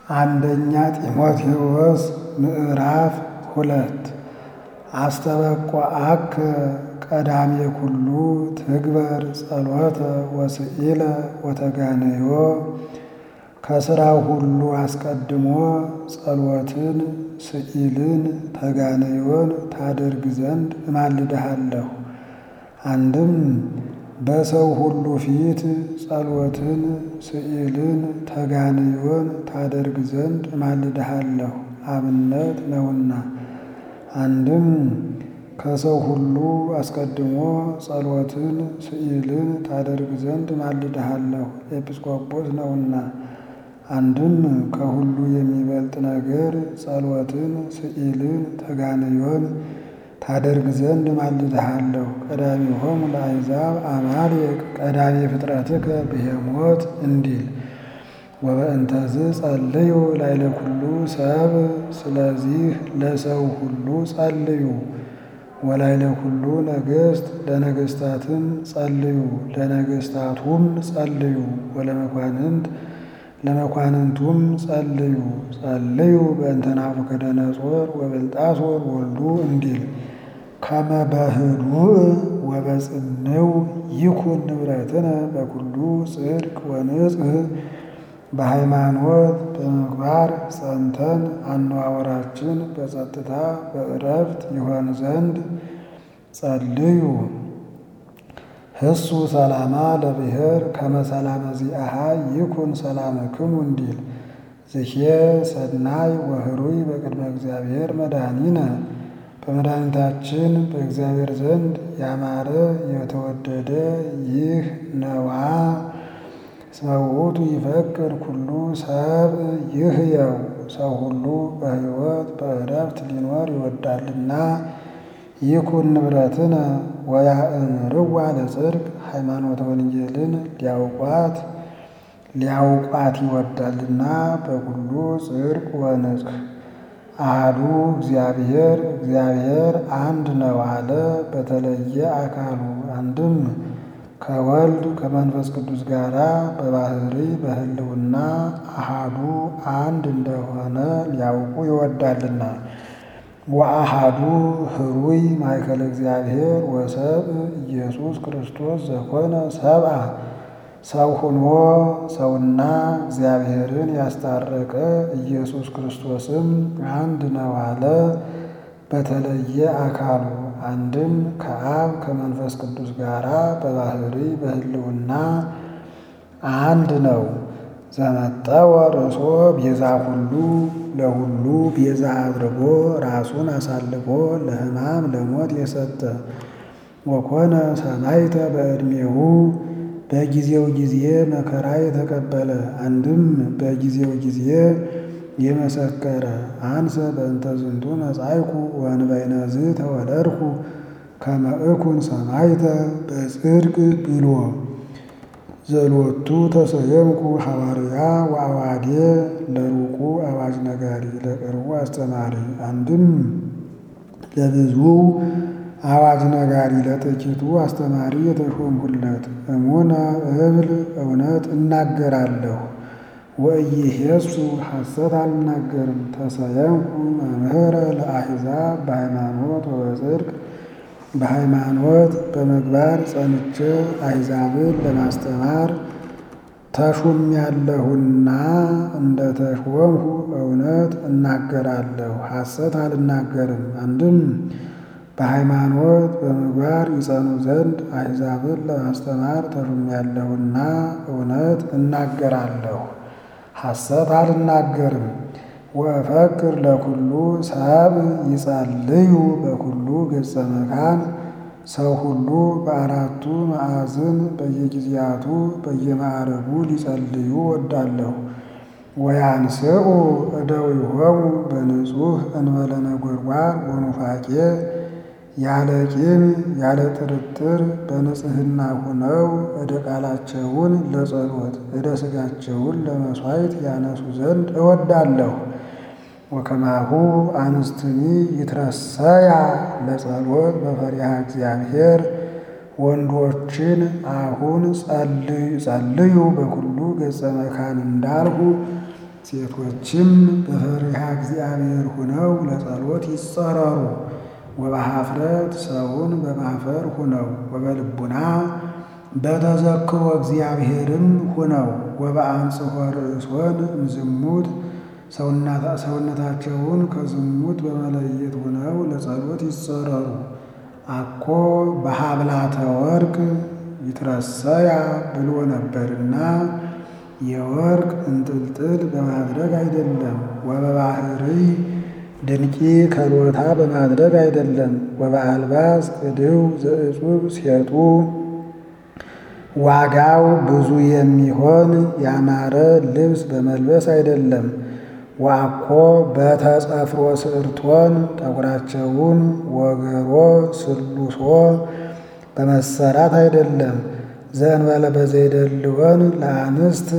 አንደኛ ጢሞቴዎስ ምዕራፍ ሁለት አስተበቋአከ ቀዳሜ ኩሉ ትግበር ጸሎተ ወስኢለ ወተጋነዮ ከሥራው ሁሉ አስቀድሞ ጸሎትን ስኢልን ተጋነዮን ታደርግ ዘንድ እማልድሃለሁ። አንድም በሰው ሁሉ ፊት ጸሎትን ስኢልን ተጋንዮን ታደርግ ዘንድ እማልድሃለሁ አብነት ነውና። አንድም ከሰው ሁሉ አስቀድሞ ጸሎትን ስኢልን ታደርግ ዘንድ እማልድሃለሁ ኤጲስቆጶስ ነውና። አንድም ከሁሉ የሚበልጥ ነገር ጸሎትን ስኢልን ተጋንዮን ታደርግ ዘንድ እማልድሃለሁ። ቀዳሚሆሙ ለአሕዛብ አማልቅ ቀዳሜ ፍጥረትከ ብሄሞት እንዲል ወበእንተዝ ጸልዩ ላይለ ኩሉ ሰብ ስለዚህ ለሰው ሁሉ ጸልዩ። ወላይለ ኩሉ ነገሥት ለነገሥታትም ጸልዩ ለነገሥታቱም ጸልዩ ወለመኳንንት ለመኳንንቱም ጸልዩ ጸልዩ በእንተ ናቡከደነፆር ወበልጣሶር ወልዱ እንዲል ከመ በህዱእ ወበጽንው ይኩን ንብረትነ በኩሉ ጽድቅ ወንጽሕ በሃይማኖት በምግባር ጸንተን አነዋወራችን በጸጥታ በዕረፍት ይሆን ዘንድ ጸልዩ። ህሱ ሰላማ ለብሔር ከመ ሰላመ ዚአሃ ይኩን ሰላምክሙ እንዲል ዝሄ ሰናይ ወህሩይ በቅድመ እግዚአብሔር መድኃኒነ በመድኃኒታችን በእግዚአብሔር ዘንድ ያማረ የተወደደ ይህ ነዋ። እስመ ውእቱ ይፈቅድ ኩሉ ሰብ ይህየው ሰው ሁሉ በሕይወት በዕረፍት ሊኖር ይወዳልና። ይኩን ንብረትነ ወያእምርዋ ለጽድቅ ሃይማኖተ ወንጌልን ሊያውቋት ሊያውቋት ይወዳልና በኩሉ ጽድቅ ወንጽሕ አሐዱ እግዚአብሔር እግዚአብሔር አንድ ነው አለ በተለየ አካሉ አንድም ከወልድ ከመንፈስ ቅዱስ ጋር በባህሪ በሕልውና አሃዱ አንድ እንደሆነ ሊያውቁ ይወዳልና። ወአሃዱ ህሩይ ማእከለ እግዚአብሔር ወሰብ ኢየሱስ ክርስቶስ ዘኮነ ሰብአ ሰው ሆኖ ሰውና እግዚአብሔርን ያስታረቀ ኢየሱስ ክርስቶስም አንድ ነው አለ በተለየ አካሉ አንድም ከአብ ከመንፈስ ቅዱስ ጋር በባህሪ በሕልውና አንድ ነው። ዘመጠወ ርእሶ ቤዛ ሁሉ ለሁሉ ቤዛ አድርጎ ራሱን አሳልፎ ለሕማም ለሞት የሰጠ ወኮነ ሰማዕተ በዕድሜሁ በጊዜው ጊዜ መከራ የተቀበለ አንድም በጊዜው ጊዜ የመሰከረ አንሰ በእንተ ዝንቱ መጻእኩ ወእንበይነዝ ተወለድኩ ከመ እኩን ሰማዕተ በጽድቅ ብሎ ዘሎቱ ተሰየምኩ ሐዋርያ ወአዋዴ ለሩቁ አዋጅ ነጋሪ ለቅርቡ አስተማሪ። አንድም ለብዙ አዋጅ ነጋሪ ለጥቂቱ አስተማሪ የተሾምሁለት እሙነ እብል እውነት እናገራለሁ ወኢይሄሱ ሐሰት አልናገርም። ተሰየምኩ መምህረ ለአሕዛብ በሃይማኖት ወበጽድቅ በሃይማኖት በምግባር ጸንቼ አሕዛብን ለማስተማር ተሹሜያለሁና እንደ ተሾምሁ እውነት እናገራለሁ ሐሰት አልናገርም። አንድም በሃይማኖት በምግባር ይጸኑ ዘንድ አሕዛብን ለማስተማር ተሹሜያለሁና እውነት እናገራለሁ ሐሰት አልናገርም። ወእፈክር ለኩሉ ሰብ ይጸልዩ በኩሉ ገጸ መካን ሰው ሁሉ በአራቱ ማዕዝን በየጊዜያቱ በየማዕረጉ ሊጸልዩ ወዳለሁ። ወያንስኡ እደዊሆሙ በንጹሕ እንበለ ነጎድጓድ ወኑፋቄ ያለ ቂም ያለ ጥርጥር በንጽሕና ሁነው እደ ቃላቸውን ለጸሎት እደ ሥጋቸውን ለመሥዋዕት ያነሱ ዘንድ እወዳለሁ። ወከማሁ አንስትኒ ይትረሰያ ለጸሎት በፈሪሃ እግዚአብሔር ወንዶችን አሁን ጸልዩ በኩሉ ገጸ መካን እንዳልሁ ሴቶችም በፈሪሃ እግዚአብሔር ሁነው ለጸሎት ይጸረሩ። ወበኀፍረት ሰውን በማፈር ሁነው ወበልቡና በተዘክሮ እግዚአብሔርም ሁነው ወበአንጽሖ ርእሶን እምዝሙት ሰውነታቸውን ከዝሙት በመለየት ሁነው ለጸሎት ይጸረሩ። አኮ በሀብላተ ወርቅ ይትረሰያ ብሎ ነበርና የወርቅ እንጥልጥል በማድረግ አይደለም። ወበባህርይ ድንቂ ከሎታ በማድረግ አይደለም። ወበአልባስ ቅድው ዘእጹብ ሴጡ ዋጋው ብዙ የሚሆን ያማረ ልብስ በመልበስ አይደለም። ዋኮ በተጸፍሮ ስዕርቶን ጠጉራቸውን ወገሮ ስሉሶ በመሰራት አይደለም። ዘእንበለ በዘይደልወን ለአንስት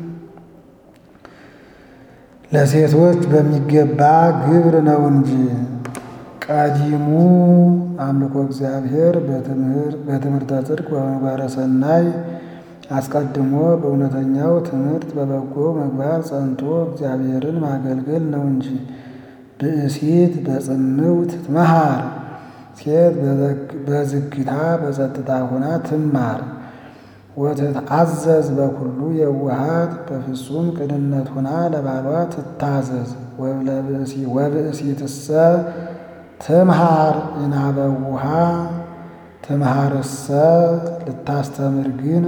ለሴቶች በሚገባ ግብር ነው እንጂ። ቀዲሙ አምልኮ እግዚአብሔር በትምህርተ ጽድቅ በምግባረ ሰናይ አስቀድሞ በእውነተኛው ትምህርት በበጎ ምግባር ጸንቶ እግዚአብሔርን ማገልገል ነው እንጂ። ብእሲት በጽምውት ትመሃር ሴት በዝግታ በጸጥታ ሆና ትማር። ወትትአዘዝ በኩሉ የዋሃት በፍጹም ቅንነት ሆና ለባሏ ትታዘዝ። ወብእሲትሰ ትምሃር ይናበውሃ ትምሃርሰ ልታስተምር ግን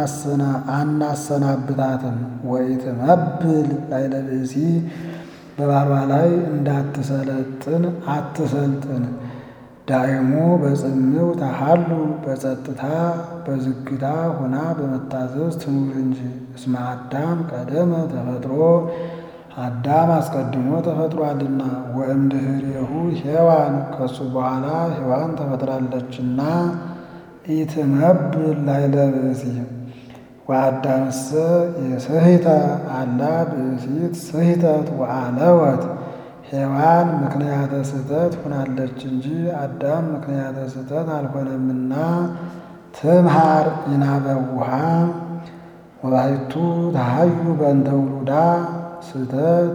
አናሰናብታትም። ወኢትመብል ላዕለ ብእሲ በባሏ ላይ እንዳትሰለጥን አትሰልጥን። ዳይሙ በጽምው ተሃሉ በጸጥታ በዝግታ ሆና በመታዘዝ ትኑር እንጂ። እስመ አዳም ቀደመ ተፈጥሮ አዳም አስቀድሞ ተፈጥሯልና። ወእምድኅሬሁ ሔዋን ከሱ በኋላ ሔዋን ተፈጥራለችና። ኢትመብል ላዕለ ብእሲ ወአዳምሰ የስሕተ አላ ብእሲት ስሕተት ወአለወት ሔዋን ምክንያተ ስህተት ሆናለች እንጂ አዳም ምክንያተ ስህተት አልሆነምና። ትምሃር ይናበውሃ ወባሕቱ ተሃዩ በእንተ ውሉዳ ስህተት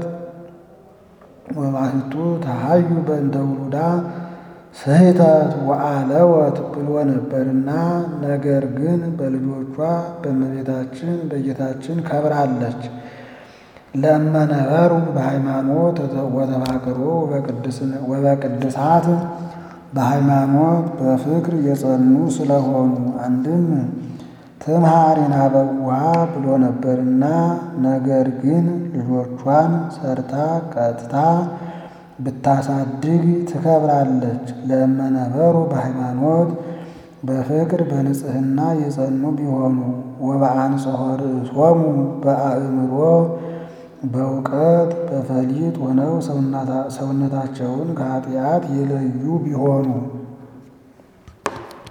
ወባሕቱ ተሃዩ በእንተ ውሉዳ ስሕተት ወአለወት ብሎ ነበርና፣ ነገር ግን በልጆቿ በእመቤታችን በጌታችን ከብራለች። ለመነበሩ በሃይማኖት ወተፋቅሮ ወበቅድሳት በሃይማኖት በፍቅር የጸኑ ስለሆኑ አንድም ትምሃር ይናበውሃ ብሎ ነበርና፣ ነገር ግን ልጆቿን ሰርታ ቀጥታ ብታሳድግ ትከብራለች። ለመነበሩ በሃይማኖት በፍቅር በንጽሕና የጸኑ ቢሆኑ ወበአንጽሖ ርእሶሙ በአእምሮ በእውቀት በፈሊጥ ሆነው ሰውነታቸውን ከኃጢአት የለዩ ቢሆኑ